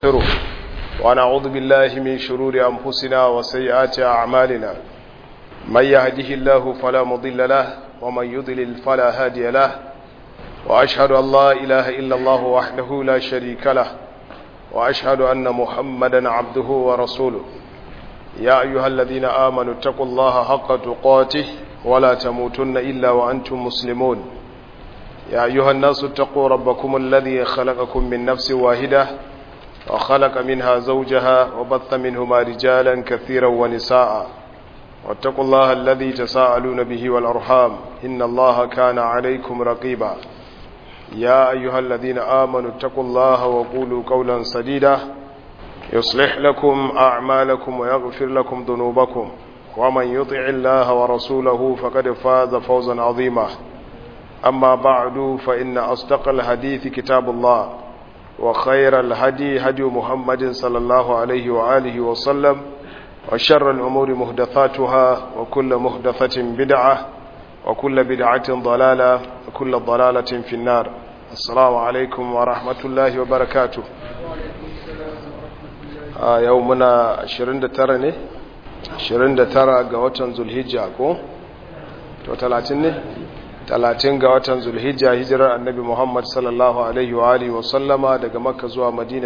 ونستغفره ونعوذ بالله من شرور أنفسنا وسيئات أعمالنا من يهده الله فلا مضل له ومن يضلل فلا هادي له وأشهد أن لا إله إلا الله وحده لا شريك له وأشهد أن محمدا عبده ورسوله يا أيها الذين آمنوا اتقوا الله حق تقاته ولا تموتن إلا وأنتم مسلمون يا أيها الناس اتقوا ربكم الذي خلقكم من نفس واحدة وخلق منها زوجها وبث منهما رجالا كثيرا ونساء واتقوا الله الذي تساءلون به والأرحام إن الله كان عليكم رقيبا يا أيها الذين آمنوا اتقوا الله وقولوا قولا سديدا يصلح لكم أعمالكم ويغفر لكم ذنوبكم ومن يطع الله ورسوله فقد فاز فوزا عظيما أما بعد فإن أصدق الحديث كتاب الله وخير الهدي هدي محمد صلى الله عليه وآله وسلم وشر الأمور مهدثاتها وكل مهدثة بدعة وكل بدعة ضلالة وكل ضلالة في النار السلام عليكم ورحمة الله وبركاته a yau muna 29 ne 29 ga watan zulhijja ko to 30 ne 30 ga watan zulhijja hijirar annabi muhammad sallallahu alaihi wa alihi wasallama daga makka zuwa madina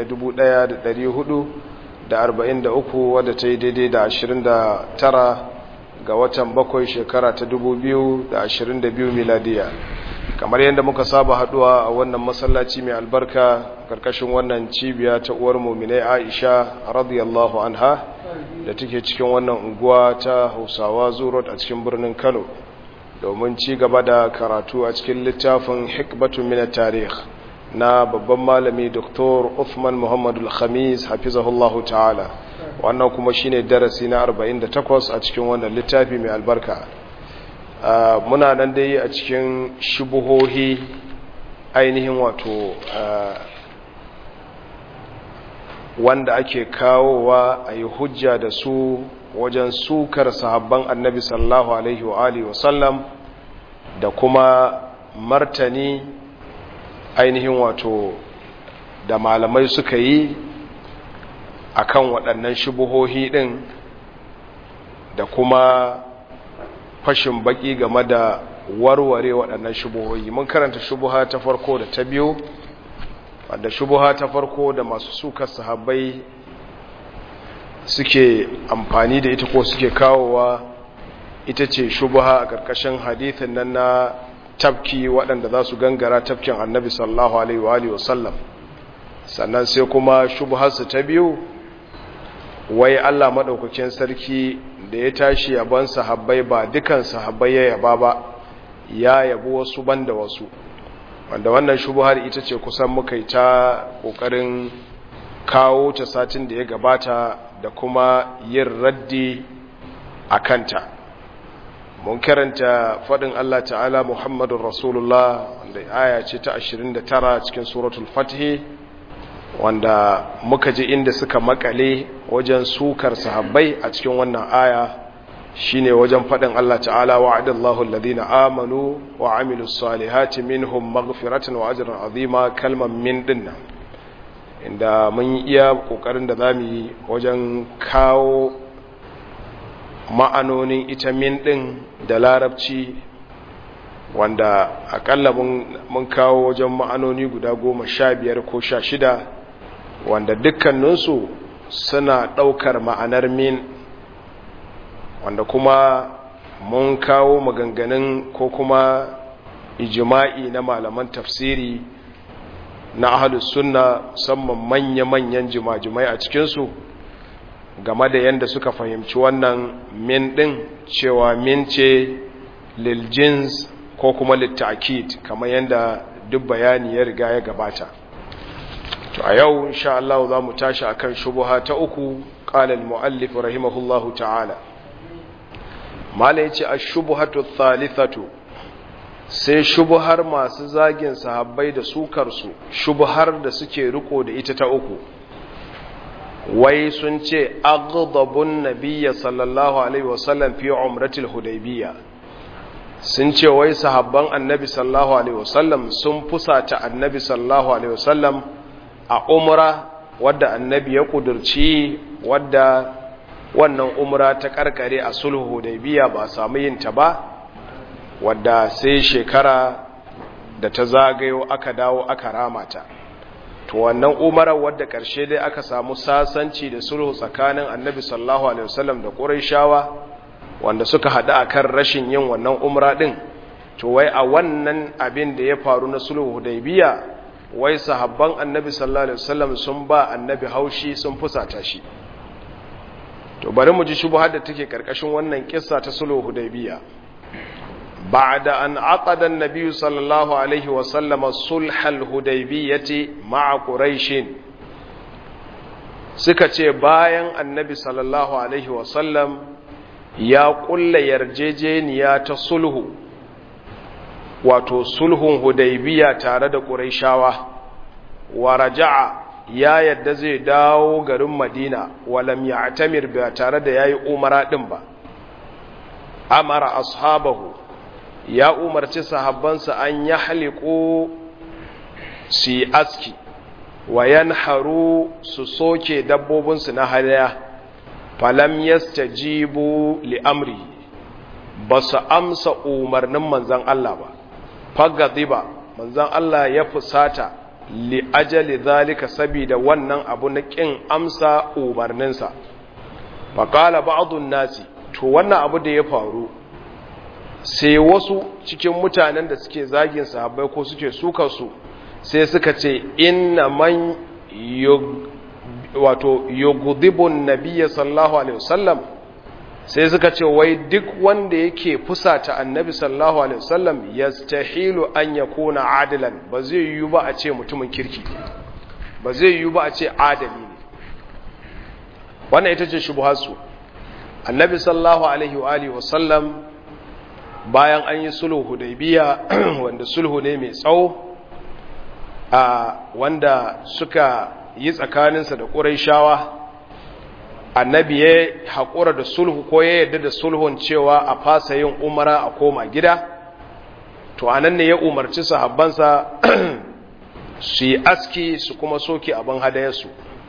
1443 wadda ta yi daidai da 29 ga watan bakwai shekara ta 2022 miladiya kamar yadda muka saba haduwa a wannan masallaci mai albarka karkashin wannan cibiya ta uwar muminai aisha radiyallahu anha da take cikin wannan unguwa ta hausawa zurot a cikin birnin kano domin ci gaba da karatu a cikin littafin hikbatun mina tarih na babban malami dr uthman muhammadu al-khamis hafizahullahu ta'ala wannan kuma shine darasi na 48 a cikin wannan littafi mai albarka Uh, muna nan dai a cikin shubuhohi ainihin wato uh, wanda ake kawowa a yi hujja da su wajen sukar sahabban annabi sallallahu alaihi wa alihi wasallam da kuma martani ainihin wato da malamai suka yi akan waɗannan shubuhohi ɗin da kuma fashin baki game da warware waɗannan shubuhoyi mun karanta shubuha ta farko da ta biyu wadda shubuha ta farko da masu sukar sahabbai suke amfani da ita ko suke kawowa ita ce shubuha a ƙarƙashin hadithin nan na tafki waɗanda za su gangara tafkin annabi sallallahu alaihi wa sallam sannan sai kuma shubuharsu ta biyu wai Allah maɗaukakin sarki da ya tashi yaban sahabbai ba dukan sahabbai ya yaba ba ya yabo wasu banda wasu wanda wannan shubuhar ita ce kusan muka yi ta ƙoƙarin kawo ta satin da ya gabata da kuma yin raddi a kanta mun karanta faɗin Allah ta'ala Muhammadun Rasulullah wanda aya ce ta 29 cikin suratul fatih wanda muka ji inda suka makale wajen sukar sahabbai a cikin wannan aya shine wajen faɗin Allah ta'ala wa'adallahu alladhina amanu wa amilus salihati minhum maghfiratan wa ajran azima kalman min dinna inda mun iya kokarin da zamu yi wajen kawo ma'anonin ita min din da larabci wanda akalla mun kawo wajen ma'anoni guda goma sha biyar ko sha shida wanda dukkaninsu suna ɗaukar ma'anar min wanda kuma mun kawo maganganun ko kuma ijima'i na malaman tafsiri na ahalus sunna musamman manya-manyan jima-jimai a cikinsu game da yadda suka fahimci wannan min ɗin cewa min ce liljins ko kuma littakid kamar yadda duk bayani ya riga ya gabata to a yau insha Allah za mu tashi akan shubuha ta uku qala al-muallif rahimahullahu ta'ala mala yace ash-shubuhatu thalithatu sai shubuhar masu zagin sahabbai da sukar su shubuhar da suke riko da ita ta uku wai sun ce aghdabun nabiyya sallallahu alaihi wasallam fi umratil hudaybiyya sun ce wai sahabban annabi sallallahu alaihi wasallam sun fusata annabi sallallahu alaihi wasallam a umra wadda annabi ya kudurci wadda wannan umra ta karkare a sulhu hudaybiya ba samu yin ta ba wadda sai shekara da ta zagayo aka dawo aka ramata to wannan umarar wadda karshe dai aka samu sasanci da sulhu tsakanin annabi sallallahu alaihi wasallam da quraishawa wanda suka hada akan rashin yin wannan umra din to wai a wannan abin da ya faru na sulhu hudaybiya wai sahabban annabi sallallahu alaihi wasallam sun ba annabi haushi sun fusata shi to bari mu ji shubhar da take karkashin wannan kissa ta sulhu hudaybiya ba'da an aqada an-nabi sallallahu alaihi wasallam sulh al-hudaybiyati ma'a quraish suka ce bayan annabi sallallahu alaihi wasallam ya kulla yarjejeniya ta sulhu wato sulhun hudaybiya tare da quraishawa wa raja'a ya yadda zai dawo garin madina walam ya'tamir ba tare da yayi umara din ba amara ashabahu ya umarci sahabbansa an yahliqu si aski wa yanharu su soke dabbobinsu na hadaya falam yastajibu li amri ba su amsa umarnin manzan Allah ba fagadiba manzan Allah ya fusata li ajali zalika saboda wannan abu na kin amsa umarninsa faqala ba'dun nasi to wannan abu da ya faru sai wasu cikin mutanen da suke zagin sahabbai ko suke suka su sai suka ce inna man wato yughdibun nabiyyi sallallahu alaihi wasallam sai suka ce wai duk wanda yake fusata annabi sallallahu alaihi wasallam yastahilu an yakuna adilan ba zai yiwu ba a ce mutumin kirki ba zai yiwu ba a ce adali ne wannan ita ce shubhasu annabi sallallahu alaihi wa alihi wasallam bayan an yi sulhu hudaybiya wanda sulhu ne mai tsawo a wanda suka yi tsakaninsa da ƙurayshawa annabi ya haƙura da sulhu ko ya yarda da sulhun cewa a fasa yin umara a koma gida to anan ne ya umarci sahabbansa su yi aski su kuma soke abin hadayarsu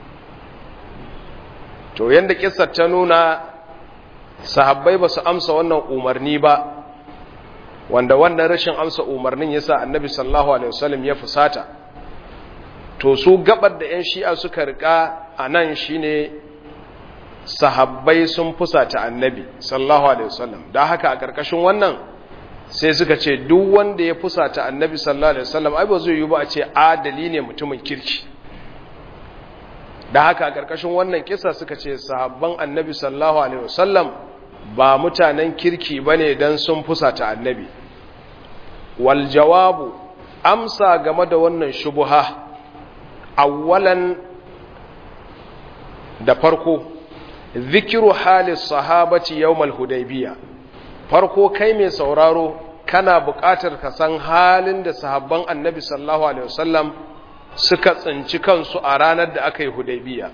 to yadda kisar ta nuna sahabbai ba su amsa wannan umarni ba wanda wannan rashin amsa umarnin yasa annabi sallallahu alaihi wasallam ya fusata to su gabar da 'yan shi'a suka rika a nan shine sahabbai sun fusata annabi sallallahu alaihi wasallam da haka a ƙarƙashin wannan sai suka ce duk wanda ya fusata annabi sallallahu alaihi wasallam ai ba zai yi ba a ce adali ne mutumin kirki da haka a ƙarƙashin wannan kisa suka ce sahabban annabi sallallahu alaihi wasallam ba mutanen kirki bane dan sun fusata annabi wal jawabu amsa game da wannan shubuha awwalan da farko zikiru halis sahabati yawmal hudaybiya farko kai mai sauraro kana buƙatar ka san halin da sahabban annabi sallallahu alaihi wasallam suka tsinci kansu a ranar da aka yi hudaybiya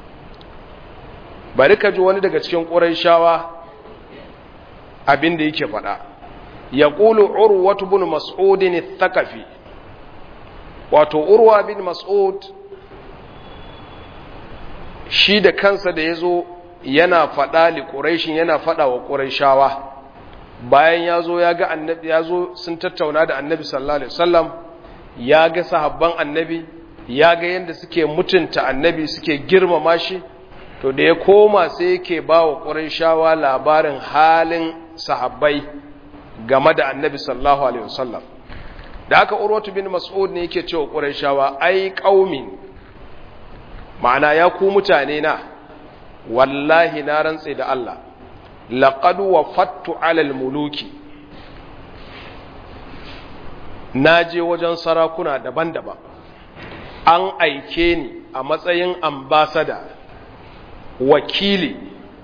bari ka ji wani daga cikin ƙurayshawa abin da yake faɗa ya ƙulu urwatu bin mas'udin thaqafi wato urwa bin mas'ud shi da kansa da ya zo yana faɗa li ƙuraishin yana faɗa wa ƙuraishawa bayan ya zo ya ga annabi ya zo sun tattauna da annabi sallallahu alaihi wasallam ya ga sahabban annabi ya ga yadda suke mutunta annabi suke girmama shi to da ya koma sai yake ba wa ƙuraishawa labarin halin sahabbai game da annabi sallallahu alaihi wasallam da aka urwatu bin mas'ud ne yake cewa ƙuraishawa ai qaumin ma'ana ya ku mutane na wallahi na rantse da Allah laqad wafattu alal muluki naje wajen sarakuna daban-daban an aike ni a matsayin ambasada wakili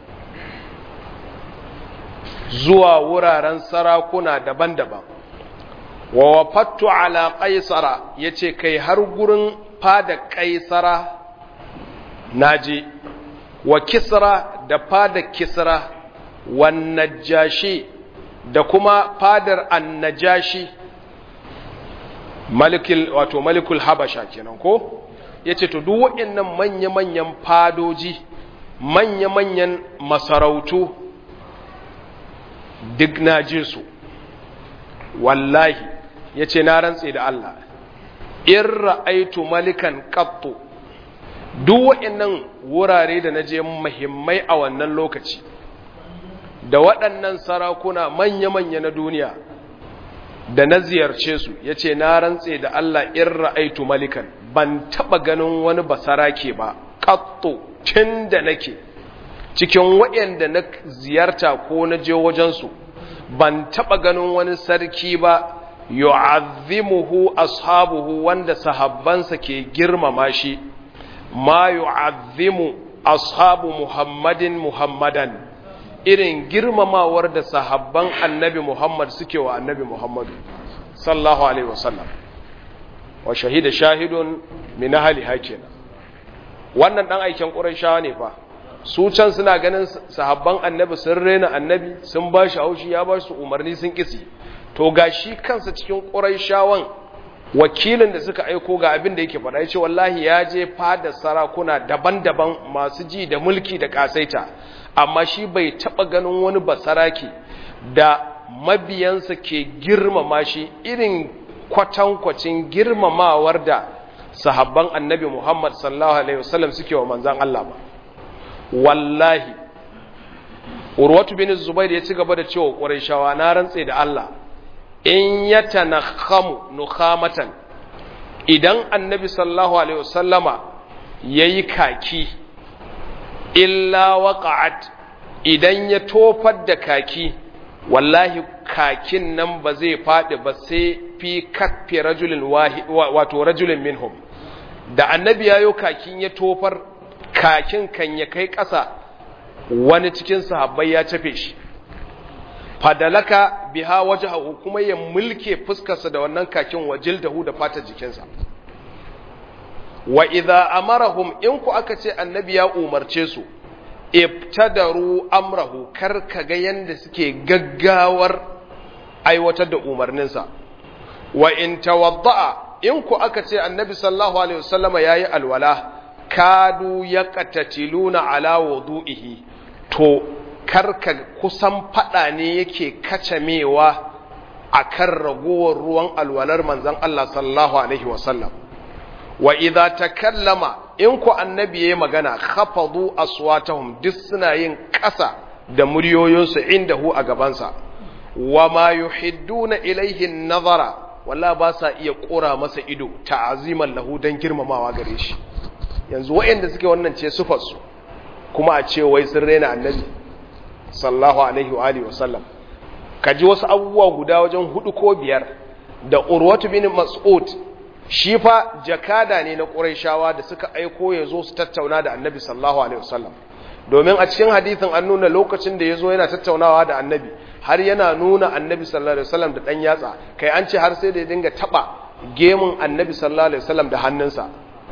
zuwa wuraren sarakuna daban-daban wa wafattu ala qaisara yace kai har gurin fada qaisara naje wa kisra da fada kisra wan najashi da kuma fadar annajashi malikul wato malikul habasha kenan ko yace to duk waɗannan manya-manyan fadoji manya-manyan masarautu duk na je su wallahi yace na rantse da Allah in ra'aitu malikan qattu duk waɗannan wurare da na je muhimmai a wannan lokaci da waɗannan sarakuna manya-manya na duniya da na ziyarce su ya ce na rantse da Allah in ra'aitu malikan ban taɓa ganin wani basarake ba ƙatto tun da nake cikin waɗanda na ziyarta ko na je wajensu ban taɓa ganin wani sarki ba yu'azzimuhu ashabuhu wanda sahabbansa ke girmama shi ma yu'azzimu ashabu muhammadin muhammadan irin girmamawar da sahabban annabi muhammad suke wa annabi muhammadu sallallahu alaihi wasallam wa shahida shahidun min ahli hakina wannan dan aikin qurayshawa ne fa su can suna ganin sahabban annabi sun rena annabi sun ba shi haushi ya ba su umarni sun kisi to ga shi kansa cikin qurayshawan wakilin da suka aiko ga abin da yake faɗa ya ce wallahi ya je fada sarakuna daban-daban masu ji da mulki da ƙasaita amma shi bai taɓa ganin wani basaraki da mabiyansa ke girmama shi irin kwatankwacin girmamawar da sahabban annabi muhammad sallallahu alaihi wasallam suke wa manzan Allah ba wallahi urwatu bin zubair ya ci gaba da cewa ƙwarai na rantse da Allah in ya tanakhamu nukhamatan idan annabi sallallahu alaihi wasallama yayi kaki illa waqa'at idan ya tofar da kaki wallahi kakin nan ba zai fadi ba sai fi kaffi rajulin wato rajulin minhum da annabi yayo kakin ya tofar kakin kan ya kai ƙasa wani cikin sahabbai ya tafe shi fadalaka biha wajhahu kuma ya mulke fuskarsa da wannan kakin wajildahu da fatar jikinsa wa idza amarahum in ku aka ce annabi ya umarce su ibtadaru amrahu kar kaga yanda suke gaggawar aiwatar da umarninsa wa in tawadda'a in ku aka ce annabi sallallahu alaihi wasallama yayi alwala kadu yaqtatiluna ala wudu'ihi to karka kusan fada ne yake kacamewa a kan ragowar ruwan alwalar manzan Allah sallallahu Alaihi wasallam wa idha takallama in ku annabi ya magana khafadu aswatahum duk suna yin ƙasa da muryoyinsu inda hu a gabansa wa ma yuhidduna ilaihi nazara walla ba sa iya ƙura masa ido ta'aziman lahu dan girmamawa gare shi yanzu waɗanda suke wannan ce sufarsu kuma a ce wai sun rena annabi sallallahu alaihi wa alihi wasallam ka ji wasu abubuwa guda wajen hudu ko biyar da urwatu bin mas'ud shi fa jakada ne na qurayshawa da suka aiko ya zo su tattauna da annabi sallallahu alaihi wasallam domin a cikin hadisin an nuna lokacin da ya zo yana tattaunawa da annabi har yana nuna annabi sallallahu alaihi wasallam da dan yatsa kai an ce har sai da ya dinga taba gemun annabi sallallahu alaihi wasallam da hannunsa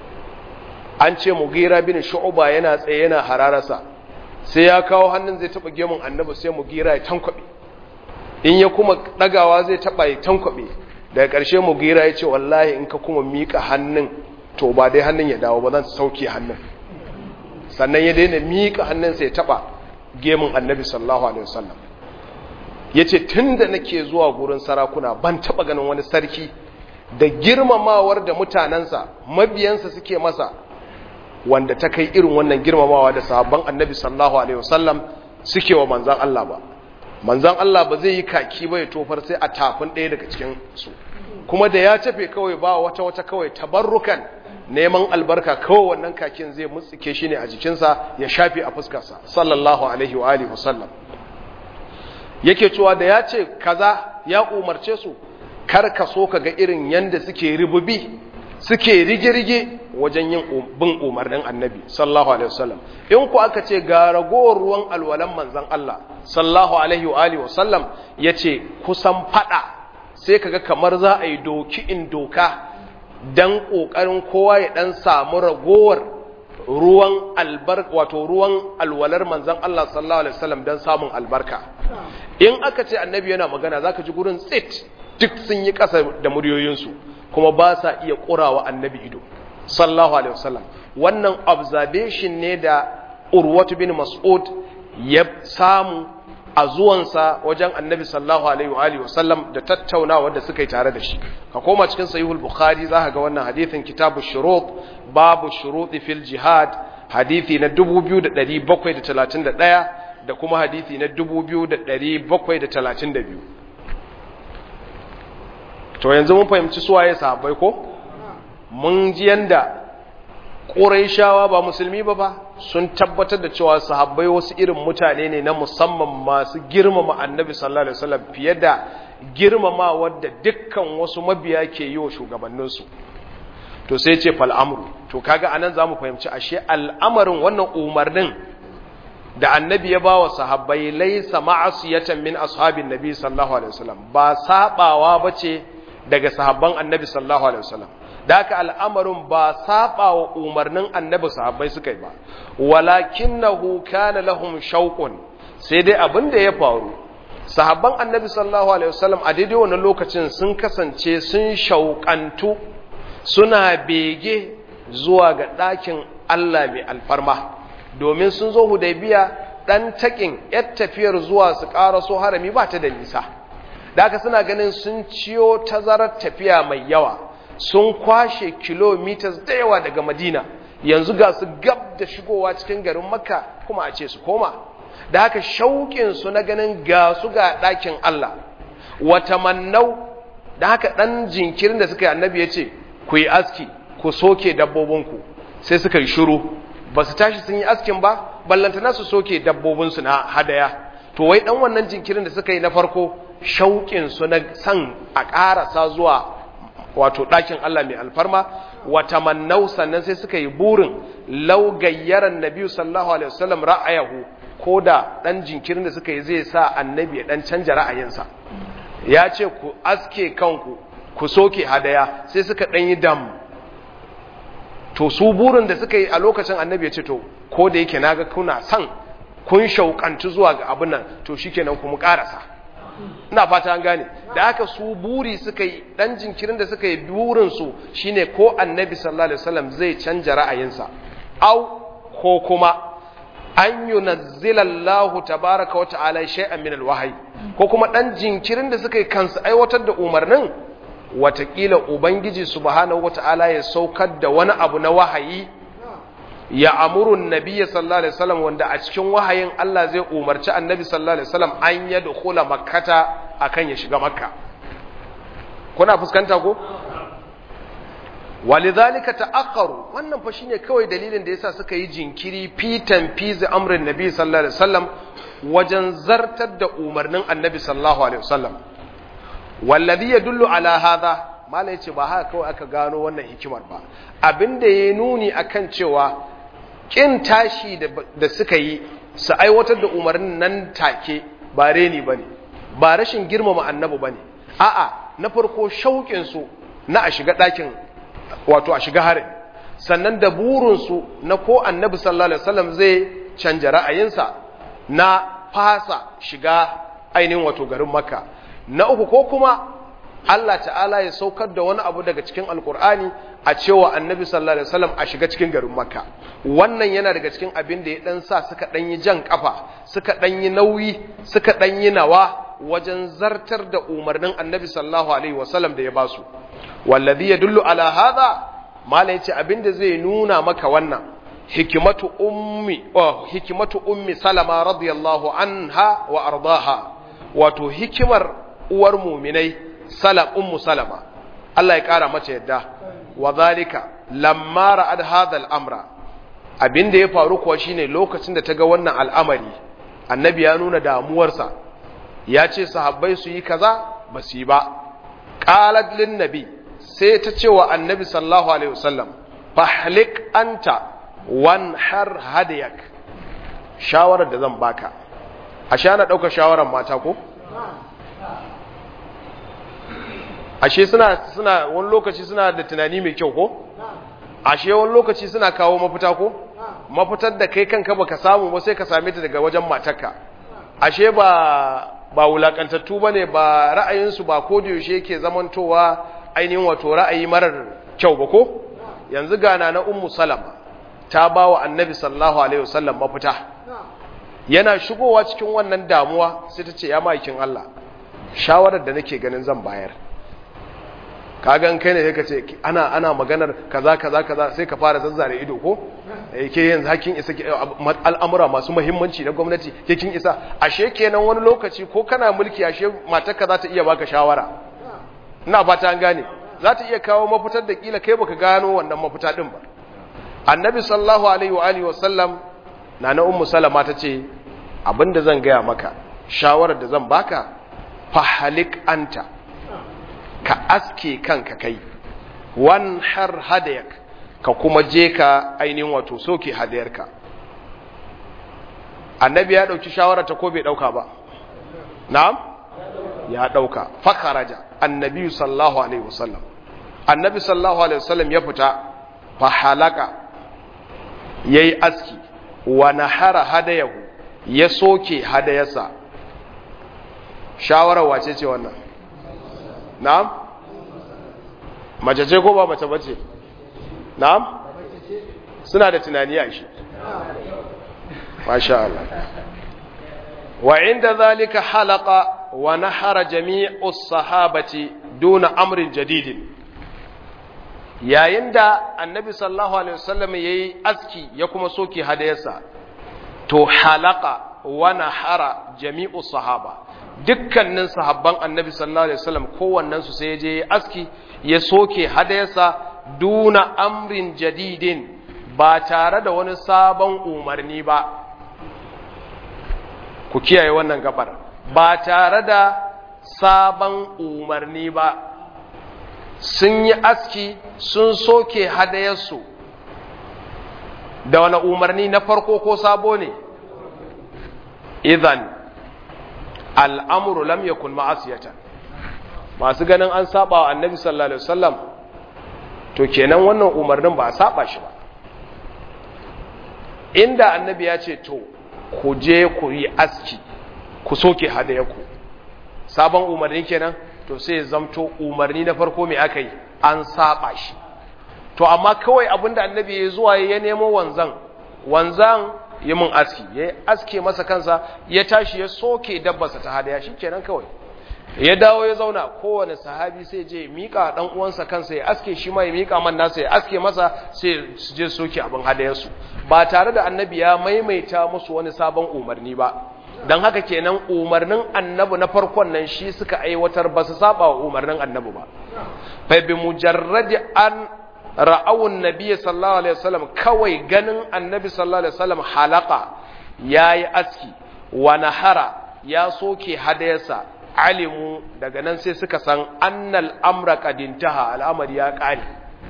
an ce mugira bin shu'ba yana tsaye yana hararasa sai ya kawo hannun zai taba gemun annabi sai mugira ya tankwabe in ya kuma dagawa zai taba ya tankwabe daga ƙarshe mugira ya ce wallahi in ka kuma mika hannun to ba dai hannun ya dawo ba zan sauke hannun sannan ya daina mika hannun sai ya taba gemun annabi sallallahu alaihi wasallam yace tunda nake zuwa gurin sarakuna ban taba ganin wani sarki da girmamawar da mutanansa mabiyansa suke masa wanda ta kai irin wannan girmamawa da sahabban annabi sallallahu alaihi wasallam suke wa manzan Allah ba manzan Allah ba zai yi kaki ba ya tofar sai a tafin ɗaya daga cikin su kuma da ya tafe kawai ba wata wata kawai tabarrukan neman albarka kawai wannan kakin zai mutsike shi ne a jikinsa ya shafe a fuskarsa sallallahu alaihi wa alihi wasallam yake cewa da ya ce kaza ya umarce su kar ka so ka ga irin yanda suke rububi suke rige-rige wajen yin bin umarnin annabi sallallahu alaihi wasallam in ku aka ce ga ragowar ruwan alwalan manzan Allah sallallahu alaihi wa alihi wasallam yace kusan fada sai kaga kamar za a yi doki in doka dan kokarin kowa ya dan samu ragowar ruwan albarka wato ruwan alwalar manzan Allah sallallahu alaihi wasallam dan samun albarka in aka ce annabi yana magana zaka ji gurin tsit duk sun yi kasa da muryoyinsu kuma ba sa iya ƙurawa annabi ido sallallahu alaihi wasallam wannan observation ne da urwatu bin mas'ud ya samu a zuwansa wajen annabi sallallahu alaihi wa alihi wasallam da tattaunawa da suka yi tare da shi ka koma cikin sahihul bukhari za ka ga wannan hadithin kitabu shurut babu shuruti fil jihad hadithi na 2731 da kuma hadithi na 2732 to yanzu mun fahimci suwaye sahabbai ko mun ji yanda ƙuraishawa ba musulmi ba ba sun tabbatar da cewa sahabbai wasu irin mutane ne na musamman masu girmama annabi sallallahu alaihi wasallam fiye da girmama wadda dukkan wasu mabiya ke yi wa shugabanninsu to sai ce fal'amru to kaga anan zamu fahimci ashe al'amarin wannan umarnin da annabi ya bawa sahabbai laysa ma'asiyatan min ashabin nabi sallallahu alaihi wasallam ba sabawa bace daga sahabban annabi sallallahu alaihi wasallam da haka al'amarin ba saba wa umarnin annabi sahabbai suka yi ba walakinnahu kana lahum shauqun sai dai abin da ya faru sahabban annabi sallallahu alaihi wasallam a daidai wannan lokacin sun kasance sun shauƙantu suna bege zuwa ga ɗakin Allah mai alfarma domin sun zo hudaybiya ɗan taƙin yar tafiyar zuwa su ƙaraso harami ba ta da nisa da haka suna ganin sun ciyo tazarar tafiya mai yawa sun kwashe kilomitas da yawa daga madina yanzu ga su gab da shigowa cikin garin makka kuma a ce su koma da haka shauƙinsu na ganin ga su ga ɗakin Allah wata mannau da haka ɗan jinkirin da suka yi annabi ya ce ku yi aski ku soke dabbobinku sai suka yi shuru ba su tashi sun yi askin ba ballantana su soke dabbobinsu na hadaya to wai ɗan wannan jinkirin da suka yi na farko shauƙinsu na san a ƙarasa zuwa wato ɗakin Allah mai alfarma wata mannau sannan sai suka yi burin laugayyaran nabi sallallahu alaihi wasallam ra'ayahu ko da ɗan jinkirin da suka yi zai sa annabi ya ɗan canja ra'ayinsa ya ce ku aske kanku ku soke hadaya sai suka ɗan yi dam to su burin da suka yi a lokacin annabi ya ce to ko da yake naga kuna son kun shauƙantu zuwa ga abin nan to shikenan ku mu ƙarasa ina fata an gane da aka su buri suka yi dan jinkirin da suka yi burin su shine ko annabi sallallahu alaihi wasallam zai canja ra'ayinsa au ko kuma an yunazzila Allah tabaaraka wa ta'ala shay'an min alwahyi ko kuma dan jinkirin da suka yi kansu aiwatar da umarnin watakila ubangiji subhanahu wa ta'ala ya saukar da wani abu na wahayi ya amurun nabiya sallallahu alaihi wasallam wanda a cikin wahayin Allah zai umarci annabi sallallahu alaihi wasallam an ya dukula makkata akan ya shiga makka kuna fuskanta ko walidhalika ta'akkaru wannan fa shine kawai dalilin da yasa suka yi jinkiri fitan fizi amrin nabi sallallahu alaihi wasallam wajen zartar da umarnin annabi sallallahu alaihi wasallam wallazi yadullu ala hadha malai yace ba haka kawai aka gano wannan hikimar ba abinda ya nuni akan cewa kin tashi da suka yi su aiwatar da umarnin nan take ba reni bane ba rashin girmama annabi bane a'a na farko shauƙin su na a shiga ɗakin wato a shiga harin sannan da burin su na ko annabi sallallahu alaihi wasallam zai canja ra'ayinsa na fasa shiga ainihin wato garin makka na uku ko kuma Allah ta'ala ya saukar da wani abu daga cikin alkur'ani a cewa annabi sallallahu alaihi wasallam a shiga cikin garin makka wannan yana daga cikin abin da ya dan sa suka dan yi jan kafa suka dan yi nauyi suka dan yi nawa wajen zartar da umarnin annabi sallallahu alaihi wasallam da ya basu wallazi yadullu ala hadha mala yace abin da zai nuna maka wannan hikimatu ummi oh hikimatu ummi salama radiyallahu anha wa ardaha wato hikimar uwar muminai salam ummu salama Allah ya kara mata yadda wa zalika lamma ra'ad hadha al-amra abinda ya faru kuwa shine lokacin da ta ga wannan al'amari annabi ya nuna damuwarsa ya ce sahabbai su yi kaza ba su yi ba qalat lin nabi sai ta ce wa annabi sallallahu alaihi wasallam fahlik anta wanhar hadayak shawarar da zan baka a sha na ɗauka shawarar mata ko ashe suna suna wani lokaci suna da tunani mai kyau ko ashe wani lokaci suna kawo mafita ko mafitar da kai kanka baka samu ba sai ka same ta daga wajen matarka ashe ba ba wulakantattu bane ba ra'ayinsu ba ko da yaushe yake zamantowa ainihin wato ra'ayi marar kyau ba ko yanzu gana na ummu salama ta ba wa annabi sallallahu alaihi wasallam mafita yana shigowa cikin wannan damuwa sai ta ce ya ma'aikin Allah shawarar da nake ganin zan bayar kagan kai ne sai ka ce ana ana maganar kaza kaza kaza sai ka fara zazzare ido ko ke yanzu hakin isa al'amura masu muhimmanci na gwamnati ke kin isa ashe kenan wani lokaci ko kana mulki ashe matarka za ta iya baka shawara ina fata an gane za ta iya kawo mafitar da kila kai baka gano wannan mafita din ba annabi sallallahu alaihi wa alihi wasallam nana ummu salama ta ce abinda zan gaya maka shawarar da zan baka fahalik anta ka aske kanka kai wan har hadayak ka kuma je ka ainihin wato soke hadayarka annabi ya dauki shawara ta ko bai dauka ba na'am ya dauka fakaraja annabi sallallahu alaihi wasallam annabi sallallahu alaihi wasallam ya fita fa halaka yayi aski wa nahara hadayahu ya soke hadayarsa shawara wace ce wannan na'am mace ce ko ba mace bace na'am suna da tunani a shi masha Allah wa inda zalika halaka wa nahara jami'u sahabati duna amrin jadidin yayin da annabi sallallahu alaihi wasallam yayi aski ya kuma soke hadayarsa to halaka wa nahara jami'u sahaba dukkanin sahabban annabi sallallahu alaihi wasallam kowannen su sai je aski ya soke hadayarsa duna amrin jadidin ba tare da wani sabon umarni ba ku kiyaye wannan gabar ba tare da sabon umarni ba sun yi aski sun soke hadayarsu da wani umarni na farko ko sabo ne idan al'amuru lam yakun ma'asiyatan masu ganin an saba wa annabi sallallahu alaihi wasallam to kenan wannan umarnin ba a saba shi ba inda annabi ya ce to ku je ku yi aski ku soke hadayaku sabon umarni kenan to sai zamto umarni na farko mai aka yi an saba shi to amma kawai abinda annabi ya zuwa ya nemo wanzan wanzan yi mun aski ya aske masa kansa ya tashi ya soke dabbarsa ta hadaya shi kenan kawai ya dawo ya zauna kowane sahabi sai je mika dan uwansa kansa ya aske shi ma ya mika man nasa ya aske masa sai su je soke abin hadayarsu ba tare da annabi ya maimaita musu wani sabon umarni ba dan haka kenan umarnin annabi na farkon nan shi suka aiwatar ba su saba wa umarnin annabi ba fa bi mujarradi an ra'awun nabiyyi sallallahu alaihi wasallam kawai ganin annabi sallallahu alaihi wasallam halaka yayi aski wa nahara ya soke hadayarsa alimu daga nan sai suka san annal amra qadintaha al'amari ya kare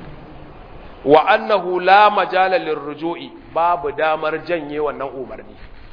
wa annahu la majala lirruju'i babu damar janye wannan umarni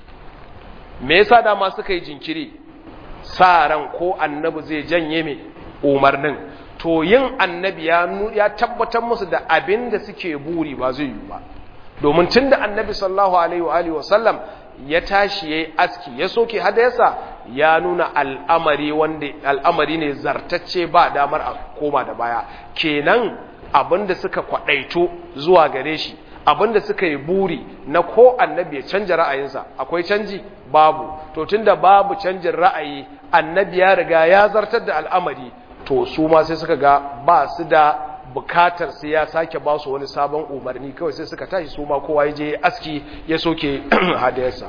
me yasa dama suka yi jinkiri sa ran ko annabi zai janye me umarnin to yin annabi ya ya tabbatar musu da abin da suke buri ba zai yi ba domin tunda annabi sallallahu alaihi wa alihi wa sallam ya tashi yayi aski ya soke hadayarsa ya nuna al'amari wanda al'amari ne zartacce ba damar a koma da baya kenan abinda suka kwadaito zuwa gare shi abinda suka yi buri na ko annabi ya canja ra'ayinsa akwai canji babu to tunda babu canjin ra'ayi annabi ya riga ya zartar da al'amari to su ma sai suka ga ba su da bukatar sai ya sake ba su wani sabon umarni kawai sai suka tashi su ma kowa ya je aski ya soke hadayarsa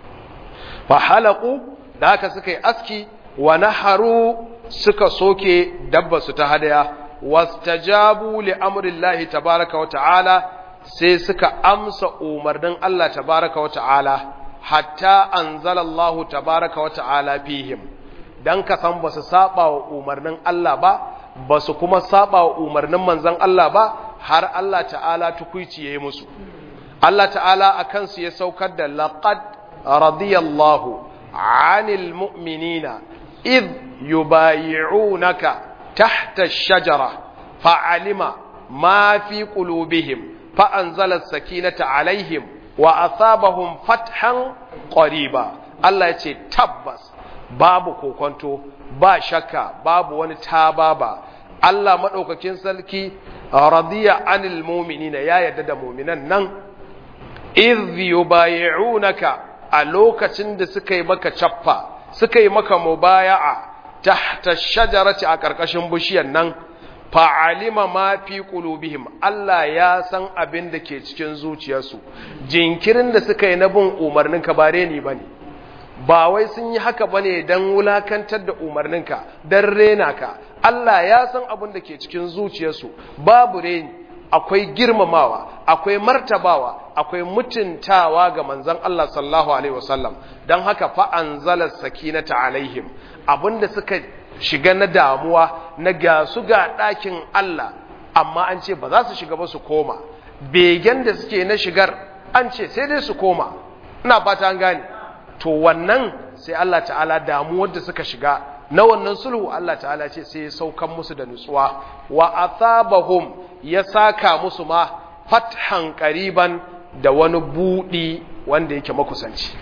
fa halaku da haka suka yi aski wa naharu suka soke dabba su ta hadaya wastajabu li amrillahi tabaraka wa ta'ala sai suka amsa umarnin Allah tabaraka wa ta'ala hatta anzalallahu tabaraka wa ta'ala fihim dan ka san ba su saba wa umarnin Allah ba ba su kuma saba wa umarnin manzon Allah ba har Allah ta'ala tukuici yayi musu Allah ta'ala akan su ya saukar da laqad radiyallahu 'anil mu'minina id yubayi'unaka tahta ash-shajara fa'alima ma fi qulubihim fa'anzala as-sakinata 'alayhim wa asabahum fathan qariba Allah ya ce tabbas babu kokonto ba shakka babu wani tababa Allah maɗaukakin sarki radiya anil mu'minina ya yarda da mu'minan nan idh yubayi'unaka a lokacin da suka yi maka cappa suka yi maka mubaya'a tahta shajarati a karkashin bishiyar nan fa'alima ma fi qulubihim Allah ya san abin da ke cikin zuciyarsu jinkirin da suka yi na bin umarninka ba reni bane ba wai sun yi haka bane dan wulakantar da umarninka dan rena ka Allah ya san abin da ke cikin zuciyarsu babu reni akwai girmamawa akwai martabawa akwai mutuntawa ga manzon Allah sallallahu alaihi wasallam dan haka fa anzala sakinata alaihim abinda suka shiga na damuwa na ga su ga ɗakin Allah amma an ce ba za su shiga ba su koma begen da suke na shigar an ce sai dai su koma ina fata an gane to wannan sai Allah ta'ala damuwar da suka shiga na wannan sulhu Allah ta'ala ce sai ya saukan musu da nutsuwa wa athabahum ya saka musu ma fathan qariban da wani budi wanda yake makusanci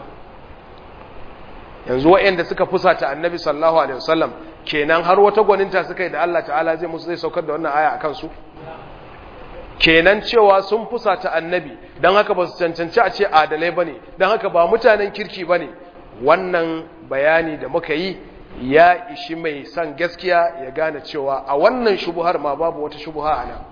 yanzu waɗanda suka fusata annabi sallallahu alaihi wasallam kenan har wata gwaninta suka yi da Allah ta'ala zai musu zai saukar da wannan aya akan su kenan cewa sun fusata annabi don haka ba su cancanci a ce adalai ba ne don haka ba mutanen kirki ba ne wannan bayani da muka yi ya ishi mai son gaskiya ya gane cewa a wannan shubuhar ma babu wata shubuha a nan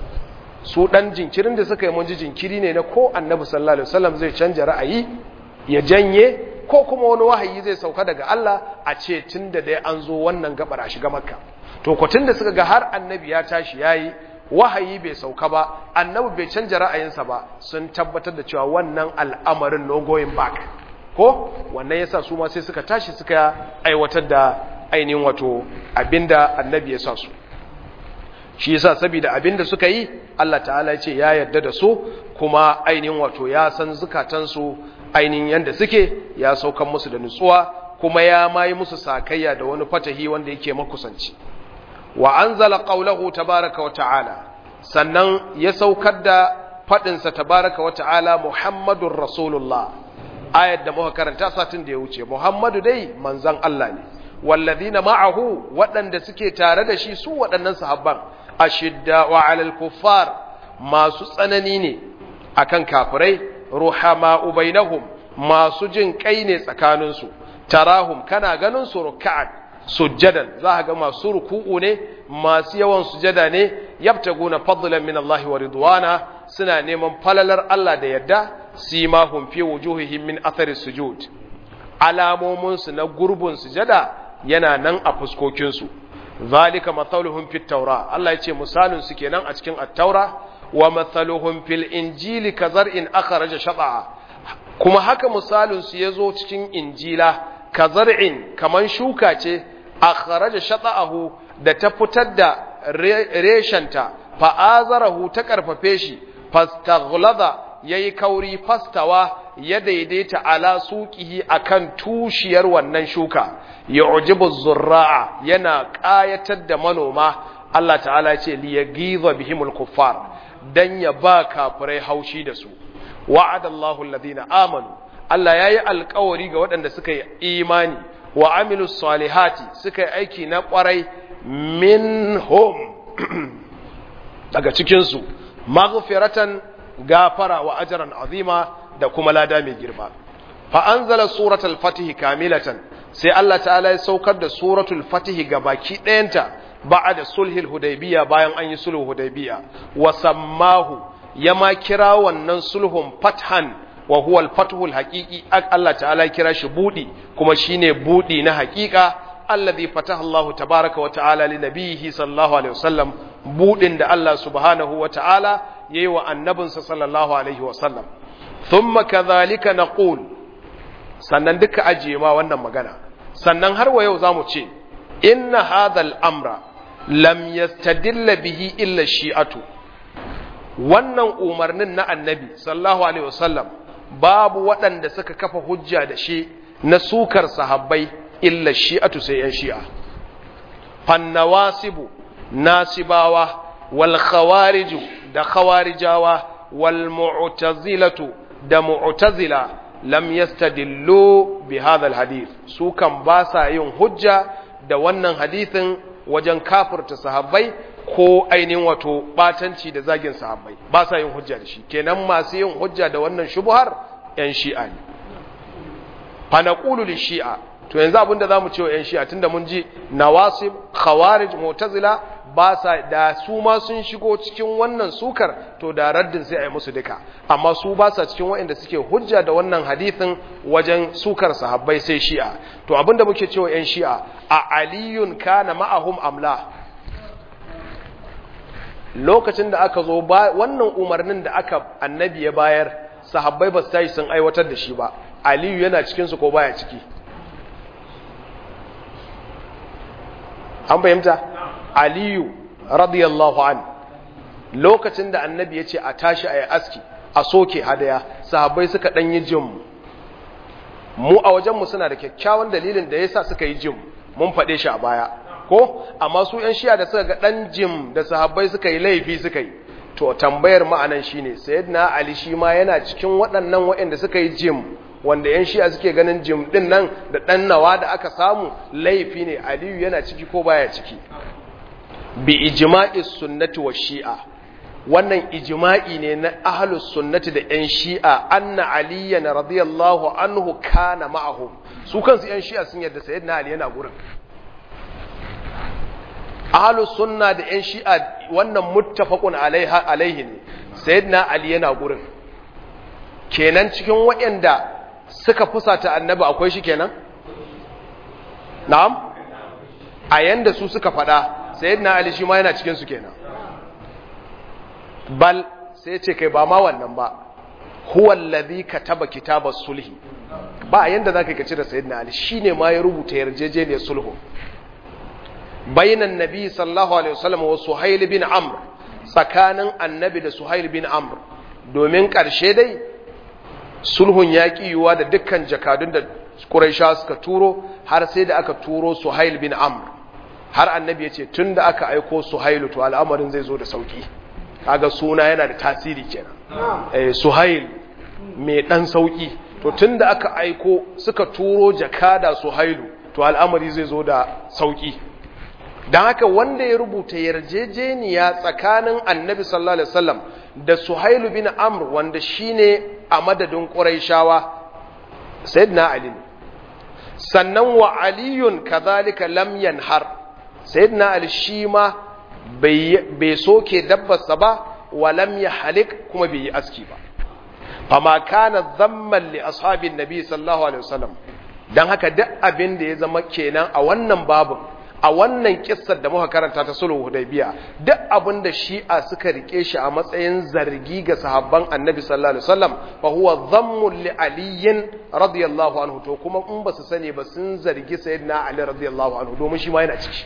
su ɗan jinkirin da suka yi mun ji jinkiri ne na ko annabi sallallahu alaihi wasallam zai canja ra'ayi ya janye ko kuma wani wahayi zai sauka daga Allah a ce tun da dai an zo wannan gabar a shiga makka to ko tun da suka ga har annabi ya tashi yayi wahayi bai sauka ba annabi bai canja ra'ayinsa ba sun tabbatar da cewa wannan al'amarin no going back ko wannan yasa su ma sai suka tashi suka aiwatar da ainihin wato abinda annabi ya sa su shi yasa saboda abinda suka yi Allah ta'ala ya ce ya yarda da su kuma ainihin wato ya san zukatansu ainihin yanda suke ya saukan musu da nutsuwa kuma ya mayi musu sakayya da wani fatahi wanda yake makusanci wa anzala qawlahu tabaaraka wa ta'ala sannan ya saukar da fadin sa tabaaraka wa ta'ala muhammadur rasulullah ayat da muka karanta satin da ya wuce muhammadu dai manzon Allah ne walladhina ma'ahu waɗanda suke tare da shi su waɗannan sahabban ashidda wa 'alal kuffar masu tsanani ne akan kafirai ruhama bainahum masu jin kai ne tsakaninsu tarahum kana ganin su ruk'an sujjadan za ga masu ruku'u ne masu yawan sujada ne yabtaguna fadlan min Allah wa ridwana suna neman falalar Allah da yadda simahum fi wujuhihim min athari sujud alamomin su na gurbin sujada yana nan a fuskokin su zalika mathaluhum fit tawra Allah yace misalin su kenan a cikin at-taura wa mathaluhum fil injili kazar'in akhraja shat'a kuma haka misalin su yazo cikin injila kazar'in kaman shuka ce akhraja shat'ahu da ta fitar da reshanta fa azarahu ta karfafe shi fastaghlada yayi kauri fastawa ya daidaita ala suqihi akan tushiyar wannan shuka yu'jibu zurra'a yana qayatar da manoma Allah ta'ala ce li yaghiza bihimul kuffar dan ya ba kafirai haushi da su wa'adallahu alladhina amanu Allah yayi alƙawari ga waɗanda suka yi imani wa amilu salihati suka yi aiki na ƙwarai minhum daga cikinsu maghfiratan gafara wa ajran azima da kuma lada mai girma fa anzala suratul fatih kamilatan sai Allah ta'ala ya saukar da suratul fatih ga baki ɗayanta ba'da sulhil hudaybiya bayan an yi sulhu hudaybiya wa sammahu ya ma kira wannan sulhun fathan wa huwa al-fathu al-haqiqi Allah ta'ala kira shi budi kuma shine budi na haqiqa alladhi fataha Allah tabaaraka wa ta'ala li nabiyhi sallallahu alaihi wasallam budin da Allah subhanahu wa ta'ala yayi wa annabinsa sallallahu alaihi wasallam thumma kadhalika naqul sannan duka ajiye ma wannan magana sannan har wa yau zamu ce inna hadha al-amra lam yastadilla bihi illa shi'atu wannan umarnin na annabi sallallahu alaihi wasallam babu waɗanda suka kafa hujja da shi na sukar sahabbai illa shi'atu sai yan shi'a fannawasibu nasibawa wal khawariju da khawarijawa wal mu'tazilatu da mu'tazila lam yastadillu bi hadha al hadith su kan ba sa yin hujja da wannan hadithin wajen kafirta sahabbai ko ainihin wato batanci da zagin sahabbai ba sa yin hujja da shi kenan masu yin hujja da wannan shubuhar yan shi'a ne fa naqulu li shi'a to yanzu abinda zamu ce wa yan shi'a tunda mun ji nawasib khawarij mu'tazila ba sa da su ma sun shigo cikin wannan sukar to da raddin sai a yi musu duka amma su ba sa cikin waɗanda suke hujja da wannan hadithin wajen sukar sahabbai sai shi'a to abinda muke cewa yan shi'a a aliyun kana ma'ahum amla lokacin da aka zo wannan umarnin da aka annabi ya bayar sahabbai ba su tashi sun aiwatar da shi ba aliyu yana cikinsu ko baya ciki an fahimta aliyu radiyallahu an lokacin da annabi ya ce a tashi a yi aski a soke hadaya sahabbai suka ɗan yi jim mu a wajenmu suna da kyakkyawan dalilin da ya sa suka yi jim mun faɗe shi a baya ko amma su ‘yan shiya da suka ga ɗan jim da sahabbai suka yi laifi suka yi to tambayar ma'anan shi ne sayyidina ali shi ma yana cikin waɗannan waɗanda suka yi jim wanda ‘yan shiya suke ganin jim ɗin nan da ɗan nawa da aka samu laifi ne aliyu yana ciki ko baya ciki bi ijma'i sunnati wa shi'a wannan ijma'i ne na ahlus sunnati da ‘yan shi'a anna aliyan radiyallahu anhu kana ma'ahum su kansu ‘yan shi'a sun yadda sayyidina ali yana gurin ahlus sunna da yan shi'a wannan muttafaqun alaiha alaihi ne sayyidina ali yana gurin kenan cikin waɗanda suka fusata annabi akwai shi kenan na'am a yanda su suka faɗa sayyidina ali shi ma yana cikin su kenan bal sai ce kai ba ma wannan ba huwa allazi kataba kitabas sulhi ba yanda zaka kace da sayyidina ali shine ma ya rubuta yarjejeniyar sulhu bainan nabi sallallahu alaihi wasallam wa suhail bin amr tsakanin annabi da suhail bin amr domin karshe dai sulhun yaƙi yiwuwa da dukkan jakadun da quraisha suka turo har sai da aka turo suhail bin amr har annabi ya ce tun da aka aiko suhailu to al'amarin zai zo da sauki kaga suna yana da tasiri kenan eh suhail mai dan sauki to tun da aka aiko suka turo jakada suhailu to al'amari zai zo da sauki don haka wanda ya rubuta yarjejeniya tsakanin annabi sallallahu alaihi wasallam da suhailu bin amr wanda shine a madadin quraishawa sayyidina ali sannan wa aliyun kadhalika lam yanhar sayyidina ali shi ma bai soke dabbarsa ba wa lam yahlik kuma bai yi aski ba fama kana dhamman li ashabin nabi sallallahu alaihi wasallam dan haka duk abin da ya zama kenan a wannan babin a wannan kissar da muka karanta ta sulhu hudaybiya duk abin da shi'a suka rike shi a matsayin zargi ga sahabban annabi sallallahu alaihi wasallam fa huwa dhammun li aliyin radiyallahu anhu to kuma in ba su sani ba sun zargi sayyidina ali radiyallahu anhu domin shi ma yana ciki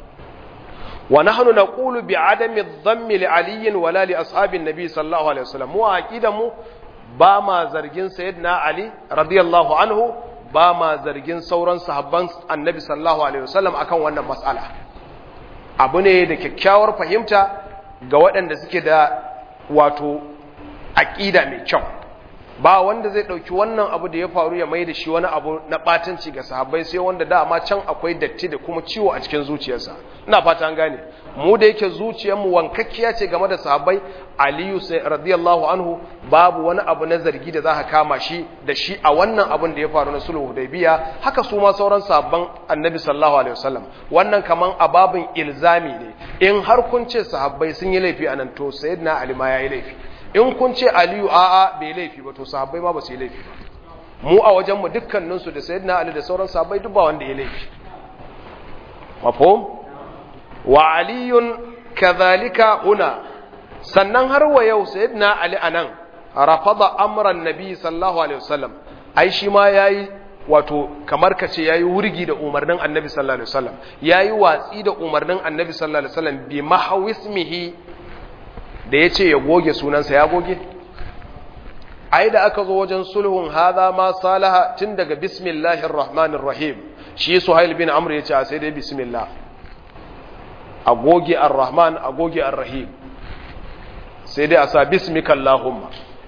wa nahnu naqulu bi adami dhammi li aliyin wala li ashabin nabi sallallahu alaihi wasallam mu aqidan mu ba ma zargin sayyidina ali radiyallahu anhu ba ma zargin sauran sahabban annabi sallallahu alaihi wasallam akan wannan matsala abu ne da kyakkyawar fahimta ga waɗanda suke da wato aƙida mai kyau ba wanda zai ɗauki wannan abu da ya faru ya mai da shi wani abu na ɓatanci ga sahabbai sai wanda dama can akwai datti da kuma ciwo a cikin zuciyarsa ina fata an gane mu da yake zuciyarmu wankakkiya ce game da sahabbai aliyu sai radiyallahu anhu babu wani abu na zargi da za ka kama shi da shi a wannan abin da ya faru na sulhu hudaybiya haka su ma sauran sahabban annabi sallallahu alaihi wasallam wannan kaman ababin ilzami ne in har kun ce sahabbai sun yi laifi anan to sayyidina ali ma yayi laifi in kun ce aliyu a'a bai laifi ba to sahabbai ma ba su yi laifi ba mu a wajenmu dukkaninsu da sayyidina ali da sauran sahabbai duk ba wanda ya laifi mafhum wa aliyun kadhalika huna sannan har wa yau sayyidina ali anan rafada amran nabi sallallahu alaihi wasallam ai shi ma yayi wato kamar kace yayi wurgi da umarnin annabi sallallahu alaihi wasallam yayi watsi da umarnin annabi sallallahu alaihi wasallam bi mahawismihi da ya ce ya goge sunansa ya goge ai da aka zo wajen sulhun haza ma salaha tun daga bismillahir rahmanir rahim shi suhail bin amr ya ce sai dai bismillah a goge ar-rahman a goge ar-rahim sai dai a sa bismika allahumma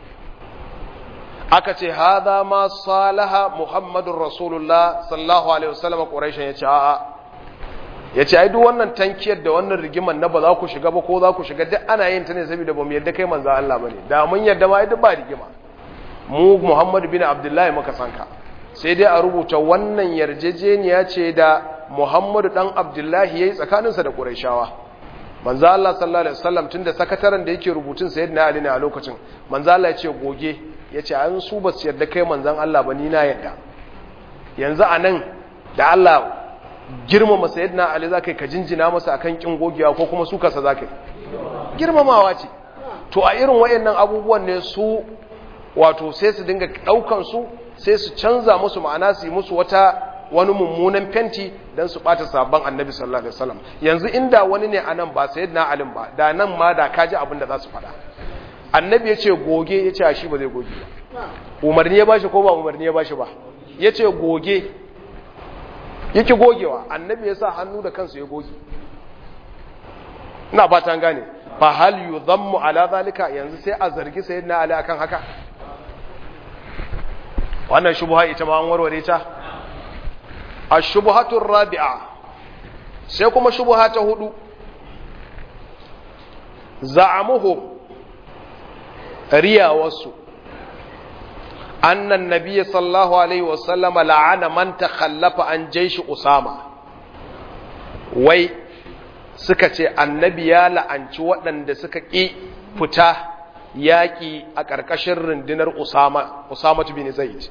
aka ce haza ma salaha muhammadur rasulullah sallallahu alaihi wasallam quraishan ya ce a'a ya ce ai duk wannan tankiyar da wannan rigimar na ba za ku shiga ba ko za ku shiga duk ana yin ta ne saboda ba mu yarda kai manzo Allah bane da mun yarda ma duk ba rigima mu Muhammad bin Abdullahi muka sanka sai dai a rubuta wannan yarjejeniya ce da Muhammadu dan Abdullahi yayi tsakaninsa da Qurayshawa manzo Allah sallallahu alaihi wasallam tunda sakataren da yake rubutun sayyidina Ali ne a lokacin manzo Allah ya ce goge yace an su ba su yarda kai manzon Allah ba ni na yarda yanzu anan da Allah girmama sayyidina Ali zakai ka jinjina masa akan kin gogewa ko kuma su kasa zakai girmamawa ce to a irin wayannan abubuwan ne su wato sai su dinga daukan su sai su canza musu ma'ana su yi musu wata wani mummunan fenti don su bata sabon annabi sallallahu alaihi wasallam yanzu inda wani ne anan ba sayyidina Ali ba da nan ma da kaji abin da za su faɗa annabi ya ce goge ya ce shi ba zai goge ba umarni ya bashi ko ba umarni ya bashi ba ya ce goge yake gogewa annabi ya sa hannu da kansu ya goge ina fatan gane fa hal yudhammu ala zalika yanzu sai a zargi sayyidina ali akan haka wannan shubha ita ma an warware ta ash-shubhatu ar-rabi'a sai kuma shubha ta hudu za'amuhu riya wasu أن النبي صلى الله عليه وسلم لعن من تخلف عن جيش أسامة وي سكتي النبي لعنci waɗanda suka ƙi fita yaƙi a ƙarƙashin rundunar Usama Usama bin Zaid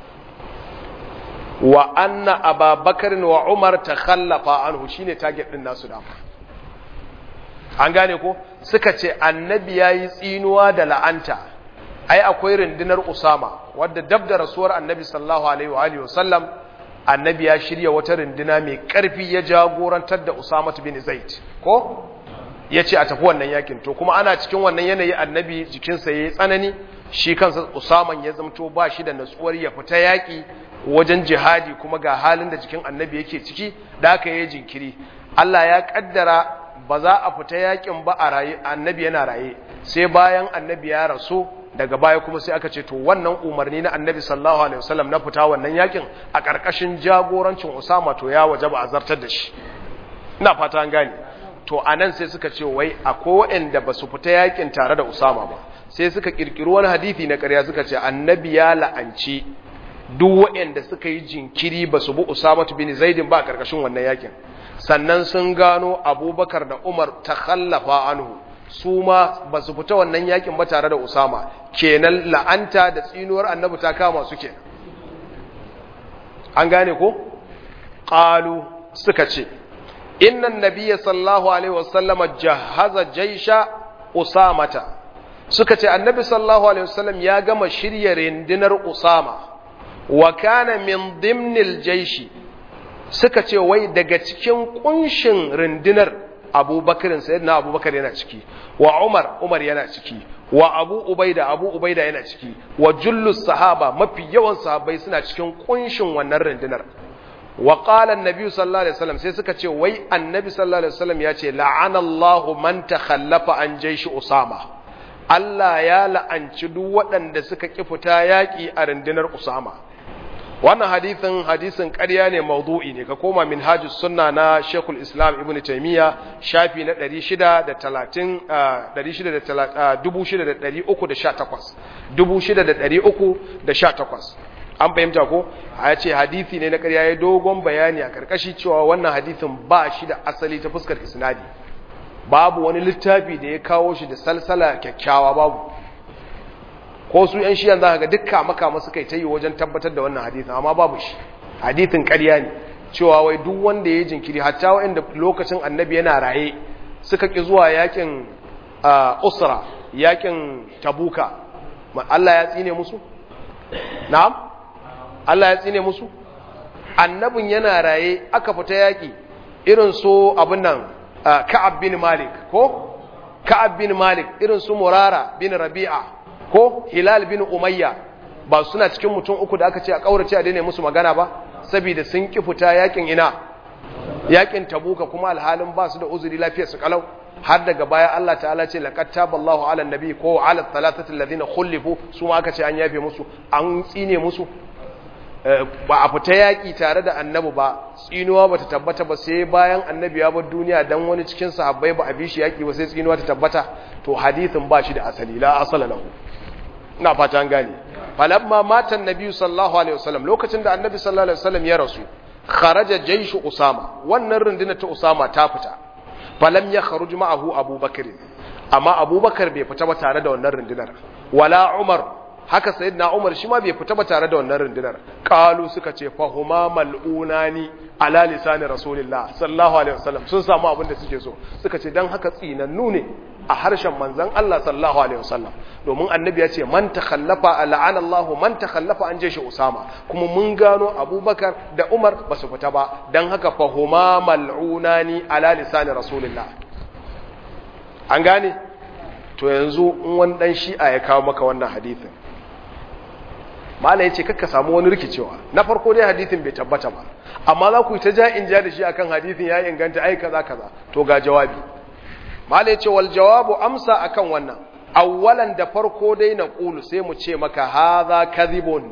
wa anna Ababakar wa Umar takhallafa anhu shine target din nasu da an gane ko suka ce annabi yayi tsinuwa da la'anta ai akwai rundunar Usama wadda dab da rasuwar Annabi sallallahu alaihi wa alihi wasallam Annabi ya shirya wata runduna mai karfi ya jagorantar da Usama bin Zaid ko yace a tafi wannan yakin to kuma ana cikin wannan yanayi Annabi jikinsa yayi tsanani shi kansa Usama ya zamto ba shi da natsuwar ya fita yaki wajen jihadi kuma ga halin da jikin Annabi yake ciki da aka yi jinkiri Allah ya kaddara ba za a fita yakin ba a raye Annabi yana raye sai bayan Annabi ya rasu daga baya kuma sai aka ce to wannan umarni na annabi sallallahu alaihi wasallam na fita wannan yakin a ƙarƙashin jagorancin Usama to ya wajaba a zartar da shi ina fata an gane to anan sai suka ce wai akwai waɗanda ba su fita yakin tare da Usama ba sai suka kirkiri wani hadisi na ƙarya suka ce annabi ya la'anci duk waɗanda suka yi jinkiri ba su bi Usama bin Zaidin ba a ƙarƙashin wannan yakin sannan sun gano Abubakar da Umar takhallafa anhu su ma ba su fita wannan yakin ba tare da Usama kenan la'anta da tsinuwar annabi ta kama su kenan an gane ko qalu suka ce innan nabiyya sallallahu alaihi wasallam jahaza jaisha usamata suka ce annabi sallallahu alaihi wasallam ya gama shirya rindinar usama wa kana min dimnil jaishi suka ce wai daga cikin kunshin rindinar abubakarin sayyidina abubakar yana ciki wa umar umar yana ciki wa abu ubaida abu ubaida yana ciki wa jullus sahaba mafi yawan sahabbai suna cikin kunshin wannan rundunar wa qala annabi sallallahu alaihi wasallam sai suka ce wai annabi sallallahu alaihi wasallam ya ce la'ana Allahu man takhallafa an jaishi usama Allah ya la'anci duk waɗanda suka ki fita yaƙi a rundunar usama wannan hadisin hadisin ƙarya ne maudu'i ne ka koma minhajus sunna na Sheikhul Islam Ibn Taymiyyah shafi na 630 6318 an fahimta ko a ce hadisi ne na ƙarya ya dogon bayani a karkashi cewa wannan hadisin ba shi da asali ta fuskar isnadi babu wani littafi da ya kawo shi da salsala kyakkyawa babu ko su ‘yan shiyan za ga dukka makama suka yi ta yi wajen tabbatar da wannan hadithin amma babu shi hadithin ƙarya ne cewa wai duk wanda ya yi jinkiri hatta wa'inda lokacin annabi yana raye suka ƙi zuwa yakin usra yakin tabuka Allah ya tsine musu? na'am? Allah ya tsine musu? annabin yana raye aka fita yaƙi irin su abin nan ka'ab bin malik ko? ka'ab bin malik irin su murara bin rabi'a ko hilal bin umayya ba suna cikin mutum uku da aka ce a kaurace a daina musu magana ba saboda sun ki fita yakin ina yakin tabuka kuma alhalin ba su da uzuri lafiyar su kalau har daga baya Allah ta'ala ce laqad taballahu ala nabi ko ala thalathati alladhina khulifu su ma aka ce an yafe musu an tsine musu ba a fita yaƙi tare da annabi ba tsinuwa ba ta tabbata ba sai bayan annabi ya bar duniya dan wani cikin sahabbai ba a bi shi yaƙi ba sai tsinuwa ta tabbata to hadithin ba shi da asali la asala lahu ina fata an gane falamma mata annabi sallallahu alaihi wasallam lokacin da annabi sallallahu alaihi wasallam ya rasu kharaja jayshu usama wannan rundunar ta usama ta fita falam ya kharuj ma'ahu abubakar amma abubakar bai fita ba tare da wannan rundunar wala umar haka sayyidina umar shi ma bai fita ba tare da wannan rundunar qalu suka ce fahuma mal'unani ala lisani rasulillah sallallahu alaihi wasallam sun samu abin da suke so suka ce dan haka tsinannu ne a harshen manzon Allah sallallahu alaihi wasallam domin annabi ya ce man takhallafa la'ana Allah man takhallafa an je shi Usama kuma mun gano Abubakar da Umar ba su fita ba dan haka fahuma mal'unani ala lisani rasulillah an gane to yanzu in wani dan shi'a ya kawo maka wannan hadisin malai yace kakka samu wani rikicewa na farko dai hadisin bai tabbata ba amma za ku yi ta ja in ja da shi akan hadisin ya inganta ai kaza kaza to ga jawabi malai yace wal jawabu amsa akan wannan awwalan da farko dai na qulu sai mu ce maka hadha kadhibun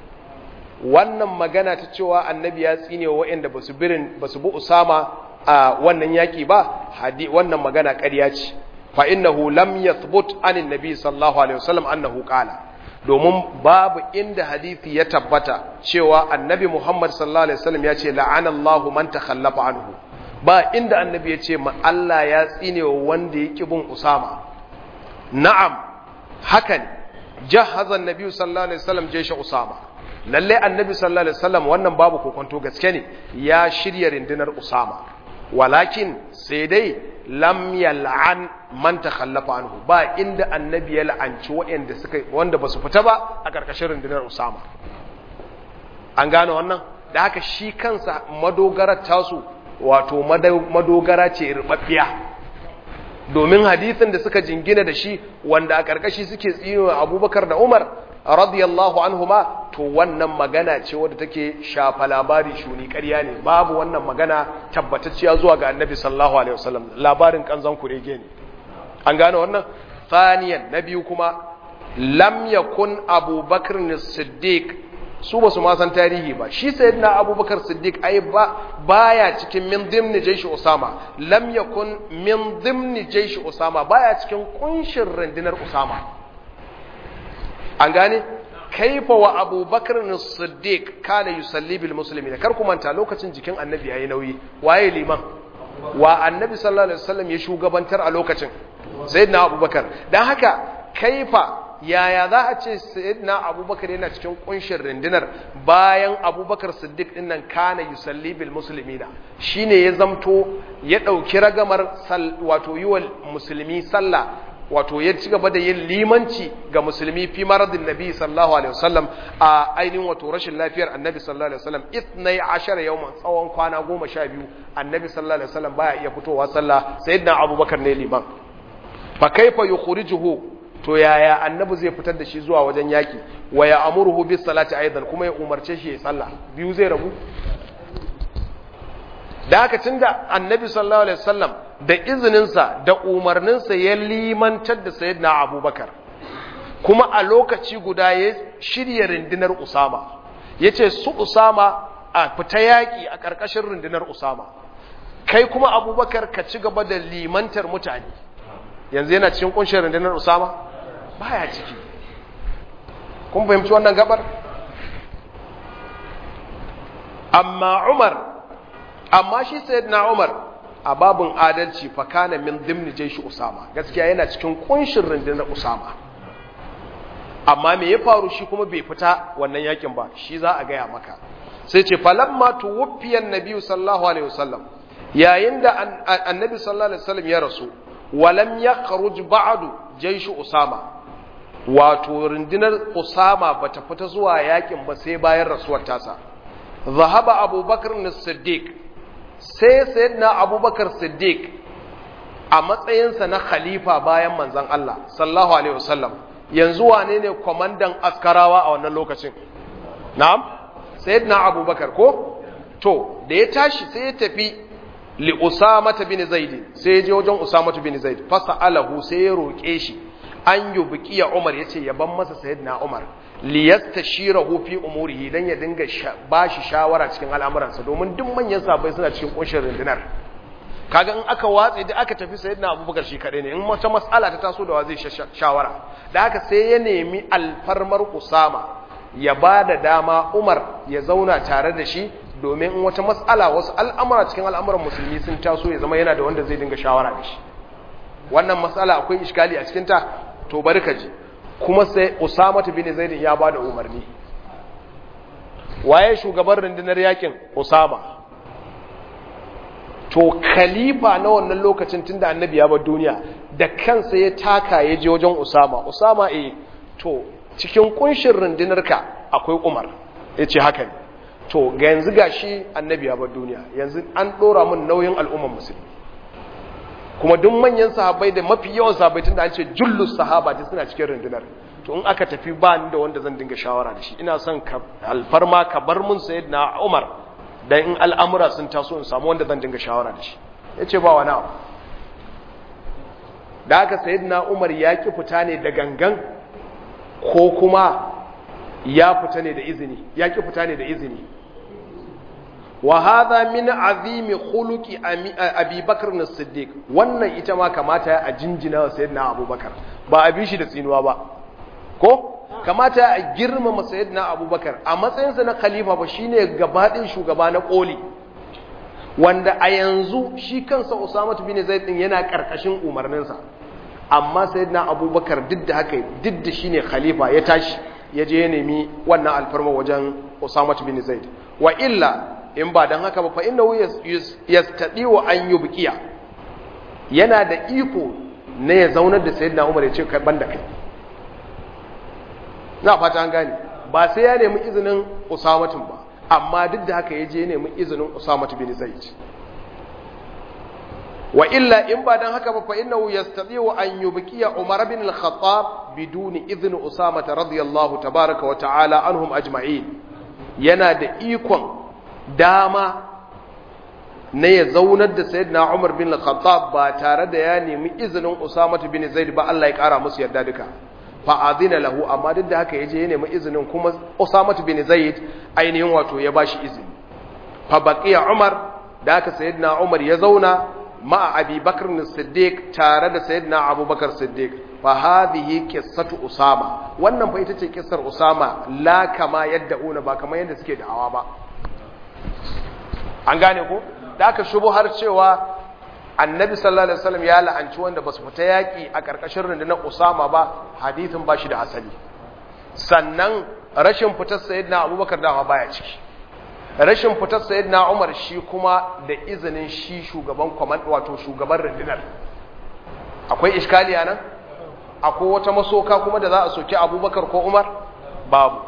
wannan magana ta cewa annabi ya tsine wa waɗanda basu birin basu bu usama a wannan yaki ba hadi wannan magana ƙarya ce fa innahu lam yathbut anin nabi sallallahu alaihi wasallam annahu qala domin babu inda hadisi ya tabbata cewa annabi Muhammad sallallahu alaihi wasallam ya ce la'anallahu man takhallafa anhu ba inda annabi ya ce ma Allah ya tsine wa wanda ya bin Usama na'am hakan jahaza annabi sallallahu alaihi wasallam jaysha Usama lalle annabi sallallahu alaihi wasallam wannan babu kokonto gaske ne ya shirya rindinar Usama walakin sai dai lam yal'an man takhallafa anhu ba inda annabi ya la'anci waɗanda suka wanda basu fita ba a karkashin rundunar Usama an gane wannan da haka shi kansa madogarar tasu wato madogara ce rubabbiya domin hadisin da suka jingina da shi wanda a karkashi suke tsino Abubakar da Umar radiyallahu anhuma to wannan magana ce wadda take shafa labari shuni ƙarya ne babu wannan magana tabbatacciya zuwa ga annabi sallallahu alaihi wasallam labarin kanzan kurege ne an gane wannan thaniyan na biyu kuma lam yakun abubakar siddiq su ba su ma san tarihi ba shi sayyidina abubakar siddiq ai ba baya cikin min dimni jaishi usama lam yakun min dimni jaishi usama baya cikin kunshin rundunar usama an gane kaifa wa abubakar siddiq kana yusalli bil muslimin kar ku manta lokacin jikin annabi yayi nauyi waye liman wa annabi sallallahu alaihi wasallam ya shugabantar a lokacin sayyidina abubakar dan haka kaifa yaya za a ce sayyidina abubakar yana cikin kunshin rundunar bayan abubakar siddiq din nan kana yusalli bil muslimina shine ya zamto ya dauki ragamar wato yiwa musulmi sallah wato ya ci gaba da yin limanci ga musulmi fi maradin nabi sallallahu alaihi wasallam a ainihin wato rashin lafiyar annabi sallallahu alaihi wasallam ithnai ashara yawman tsawon kwana goma sha biyu annabi sallallahu alaihi wasallam baya iya fitowa sallah sayyidina abubakar ne liman fa kaifa yukhrijuhu to yaya annabi zai fitar da shi zuwa wajen yaki wa ya amuruhu bis salati aidan kuma ya umarce shi ya sallah biyu zai rabu da haka tunda annabi sallallahu alaihi wasallam da izininsa da umarninsa ya limantar da sayyidina abubakar kuma a lokaci guda ya shirya rundunar usama ya ce su usama a fita yaƙi a ƙarƙashin rundunar usama kai kuma abubakar ka ci gaba da limantar mutane yanzu yana cikin ƙunshin rundunar usama baya ciki kun fahimci wannan gabar amma umar amma shi sayyidina umar a babin adalci fa kana min dimni jaishi usama gaskiya yana cikin kunshin rundunar usama amma me ya faru shi kuma bai fita wannan yakin ba shi za a gaya maka sai ce falamma tuwfiyan nabi sallallahu alaihi wasallam yayin da annabi sallallahu alaihi wasallam ya rasu walam yakhruj ba'du jaishi usama wato rundunar usama bata fita zuwa yakin ba sai bayan rasuwar tasa zahaba abubakar as-siddiq sai sayyidina abubakar siddiq a matsayinsa na khalifa bayan manzan Allah sallallahu alaihi wasallam yanzu wane ne kwamandan askarawa a wannan lokacin na'am sayyidina abubakar ko to da ya tashi sai ya tafi li usama bin zaid sai ya je wajen usama bin zaid fasalahu sai ya roke shi an yubiqiya umar yace ya ban masa sayyidina umar liyastashirahu fi umurihi dan ya dinga bashi shawara cikin al'amuransa domin duk manyan sahabbai suna cikin kunshin rundunar kaga in aka watse da aka tafi sayyidina abubakar shi kadai ne in wata mas'ala ta taso da wa zai shawara da haka sai ya nemi alfarmar usama ya ba da dama umar ya zauna tare da shi domin in wata mas'ala wasu al'amura cikin al'amuran musulmi sun taso ya zama yana da wanda zai dinga shawara da shi wannan mas'ala akwai iskali a cikinta to bari ka ji kuma sai usama bin zaid ya ba da umarni waye shugaban rundunar yakin usama to khalifa na wannan lokacin tunda annabi ya bar duniya da kansa ya taka ya je wajen usama usama eh to cikin kunshin rundunarka akwai umar ya ce haka ne to ga yanzu gashi annabi ya bar duniya yanzu an dora mun nauyin al'umman musulmi kuma duk manyan sahabbai da mafi yawan sahabbai tunda an ce jullus sahaba ta suna cikin rundunar to in aka tafi ba ni da wanda zan dinga shawara da shi ina son ka alfarma ka bar mun sayyidina umar dan in al'amura sun taso in samu wanda zan dinga shawara da shi ya ce ba wani abu da aka sayidina umar ya ki fita ne da gangan ko kuma ya fita ne da izini ya ki fita ne da izini wa hadha min azimi khuluqi abi bakr as-siddiq wannan ita ma kamata a jinjina wa sayyidina abubakar ba a bi shi da tsinuwa ba ko kamata a girmama sayyidina abubakar a matsayinsa na khalifa ba shine gabaɗin shugaba na koli wanda a yanzu shi kansa usama bin zaid din yana karkashin umarninsa amma sayyidina abubakar duk da haka duk da shine khalifa ya tashi ya je ya nemi wannan alfarma wajen usama bin zaid wa illa in ba dan haka ba fa innahu yastadi wa an yubqiya yana da iko ne ya zaunar da sayyidina umar ya ce kai banda kai na fata an gane ba sai ya nemi izinin usamatun ba amma duk da haka ya je nemi izinin usamatu bin zaid wa illa in ba dan haka ba fa innahu yastati'u an yubqiya umar bin al-khattab biduni idhn usama radiyallahu tabaaraka wa ta'ala anhum ajma'in yana da ikon dama na ya zaunar da sayyidina umar bin al-khattab ba tare da ya nemi izinin usamatu bin zaid ba Allah ya kara musu yarda duka fa'adina lahu amma duk da haka ya je ya nemi izinin kuma Usamatu bin Zaid ainihin wato ya bashi izini fa baqiya Umar da haka sayyidina Umar ya zauna ma'a Abi Bakr as-Siddiq tare da sayyidina Abu Bakar Siddiq fa hadhihi qissatu Usama wannan fa ita ce kissar Usama la kama yad'una ba kamar yadda suke da'awa ba an gane ko da haka har cewa annabi sallallahu alaihi wasallam ya la'anci wanda basu fita yaki a karkashin rundunar Usama ba hadithin ba shi da asali sannan rashin fitar sayyidina Abubakar dama baya ciki rashin fitar sayyidina Umar shi kuma da izinin shi shugaban command wato shugaban rundunar akwai iskali nan akwai wata masoka kuma da za a soki Abubakar ko Umar babu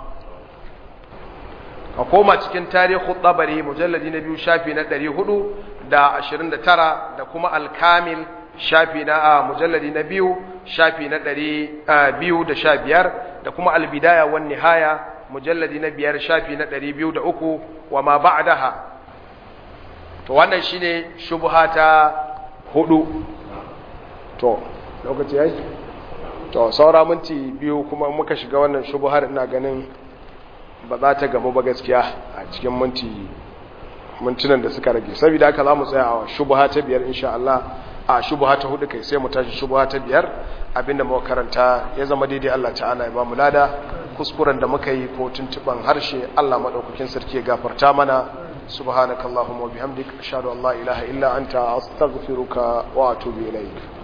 ka koma cikin tarihu tsabari mujalladi na biyu shafi na ɗari hudu da ashirin da tara da kuma alkamil shafi na a mujalladi na biyu shafi na ɗari biyu da sha biyar da kuma albidaya wan nihaya mujalladi na biyar shafi na ɗari biyu da uku wa ma ba'daha to wannan shine shubha ta hudu to lokaci yayi to saura minti biyu kuma muka shiga wannan shubhar ina ganin ba za ta gamu ba gaskiya a cikin minti mintunan da suka rage saboda haka za mu tsaya a shubha ta biyar insha Allah a shubha ta hudu kai sai mu tashi shubha ta biyar abinda muka karanta ya zama daidai Allah ta'ala ya ba mu lada kuskuren da muka yi ko tuntuban harshe Allah madaukakin sarki ya gafarta mana subhanakallahumma wa bihamdika ashhadu an la ilaha illa anta astaghfiruka wa atubu ilaik